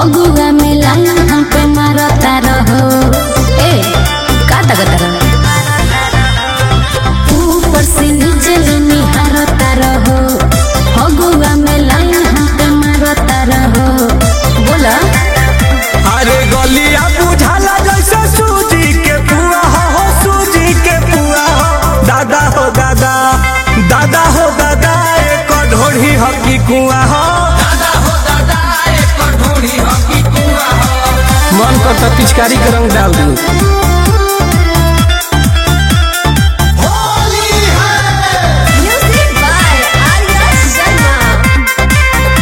फगुआ में लाइन हम पे मारता रहो ए का तगता रहो ऊपर से नीचे ले निहारता रहो फगुआ में लाइन हम पे मारता रहो बोला अरे गलिया बुझाला जैसे सूजी के पुआ हो हो सूजी के पुआ हो दादा हो दादा दादा हो दादा एक ढोढ़ी हकी कुआ हो मन करता पिचकारी के रंग डाल दू म्यूजिक बाय आर्या शर्मा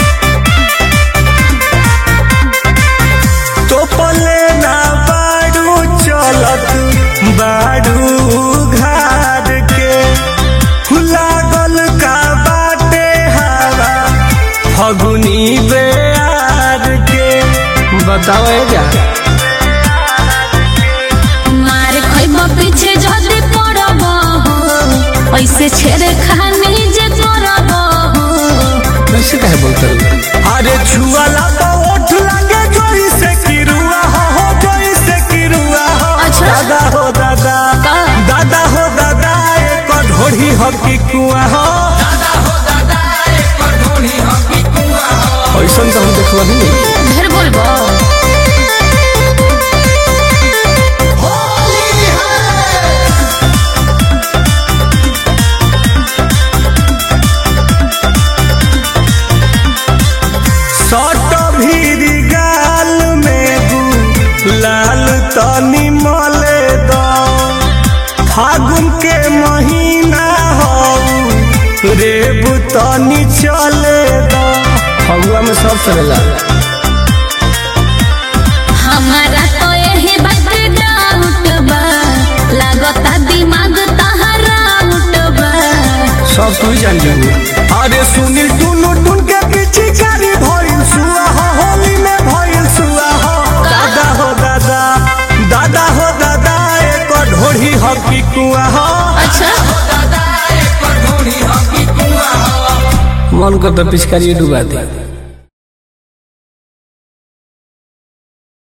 तो पले ना बाड़ू चलत बाड़ू घाट के लागल का बाटे हवा फगुनी बेयार के बताओ जा मार खैब पीछे जदी पड़ब हो ऐसे छेड़े खानी जे करब हो कैसे कहे बोलते अरे छुआला तो ओठ लगे जोई से किरुआ हो हो जोई से किरुआ हो अच्छा। दादा हो दादा का? दादा हो दादा एक ढोढ़ी हो की कुआ हो ऐसा तो हम देखल ही नहीं ढेर बोलबो सट भीरी गाल में गु लाल तनी मले दो फागुन के महीना हो रेबु तनी चले दो फगुआ में सब चलेला हमारा तो यही बात डाउट बा लागता दिमाग तहरा आउट बा सब तू ही जान जाबू अरे सुनील टुनु टुन के पीछे कारी भइल सुआ हो होली में भइल सुआ हो दादा हो दादा दादा हो दादा एक ढोढ़ी हकी कुआ हो अच्छा मन करता पिचकारी डुबा दे